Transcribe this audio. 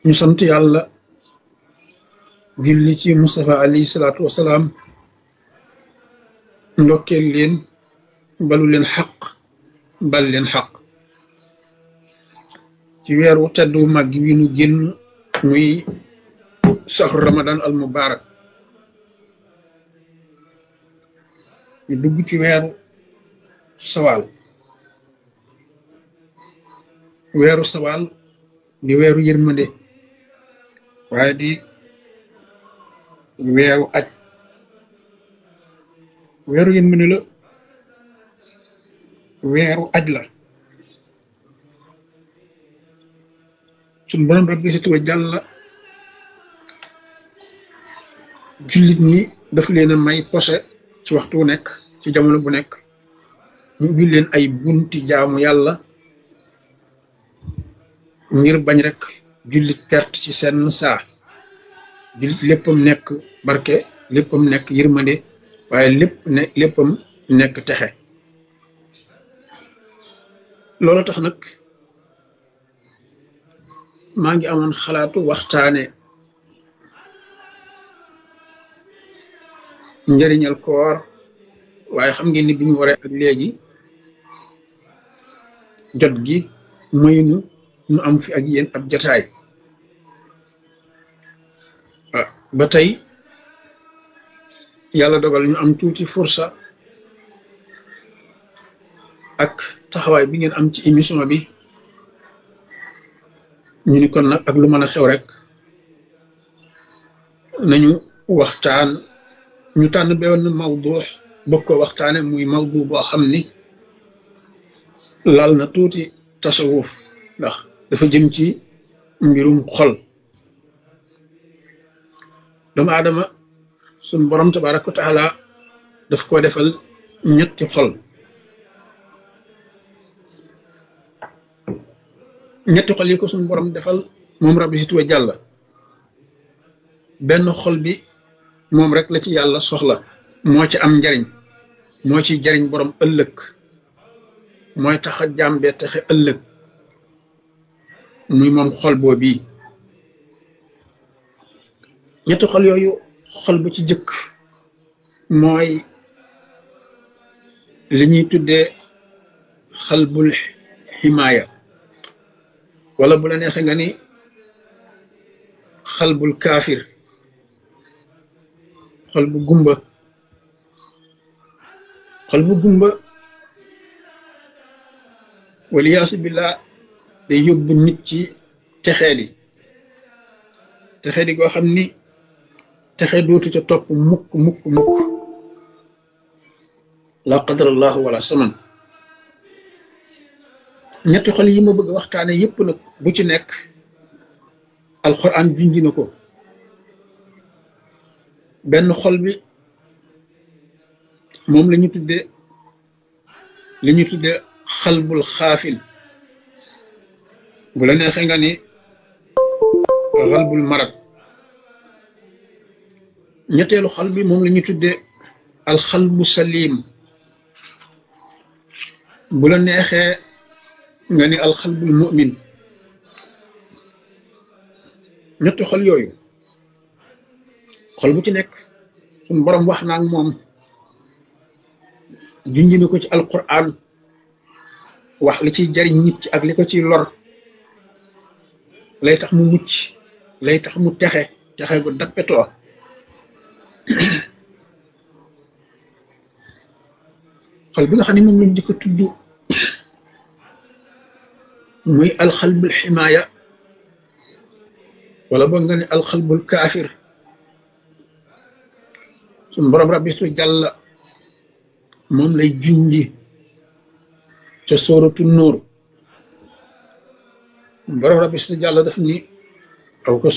ñu sant yàlla julli ci Mustafa alayhi salaatu wasalaam ndokkeel leen balu leen xaq bal leen xaq ci weeru teddu màgg wi nu génn muy saxru ramadan al mubarak ñu dugg ci weeru sawaal weeru sawaal di weeru yërmande waaye di weeru aj weeru yërmande la weeru aj la suñ borom rabbi si tuba jàlla jullit ñi daf leen a may posé ci waxtu wu nekk ci jamono bu nekk ñu ubbi leen ay bunti jaamu yàlla ngir bañ rek jullit perte ci seen saa jullit léppam nekk barke léppam nekk yërmande waaye lépp ne léppam nekk texe loolu tax nag maa ngi amoon xalaatu waxtaane njëriñal koor waaye xam ngeen ni bi ñu waree ak léegi jot gi maynu nu am fi ak yéen ab jataay ba tey yàlla dogal ñu am tuuti fursa ak taxawaay bi ngeen am ci émission bi ñu ni kon nag ak lu mën a xew rek nañu waxtaan ñu tànn benn mawdu bëgg ko waxtaane muy mawdu boo xam ni laal na tuuti tasawuf ndax dafa jëm ci mbirum xol doomu aadama suñ borom tabaraka wa taala daf ko defal ñetti xol ñetti xol yi ko suñ borom defal moom rabbi si tuwa jàlla benn xol bi moom rek la ci yàlla soxla moo ci am njariñ moo ci jariñ borom ëllëg mooy tax a jàmbee taxe ëllëg muy moom xol boo bii ñetti xol yooyu xol bu ci jëkk mooy li ñuy tuddee xalbul ximaaya wala bu la neexee nga ni xalbul kaafir xol bu gumba xol bu gumba waliyaasu billah day yóbbu nit ci texeedi texeedi goo xam ni texe dootu ca topp mukk mukk mukk la qadarallahu wala saman ñetti xol yi ma bëgg waxtaane yépp nag bu ci nekk alquran junji na ko benn xol bi moom la ñu tudde li ñu tudde xalbul xaafil bu la neexee nga ni xalbul marad ñetteelu xal bi moom la ñu tudde alxalbu salim bu la neexee nga ni alxalbul mu'min ñetti xol yooyu xol bu ci nekk suñ borom wax naa ak moom junj na ko ci alquran wax li ciy jariñ nit ci ak li ko ciy lor lay tax mu mucc lay tax mu texe texe gu dappetoo xol bi nga xam ne moom lañ jëkk a tudd muy alxalbul ximaaya wala boog nga ne alxalbul kaafir suñ borom rabbi su jàlla moom lay junji ca sóoratu nóor borom rabbi su jàlla daf ni aw ko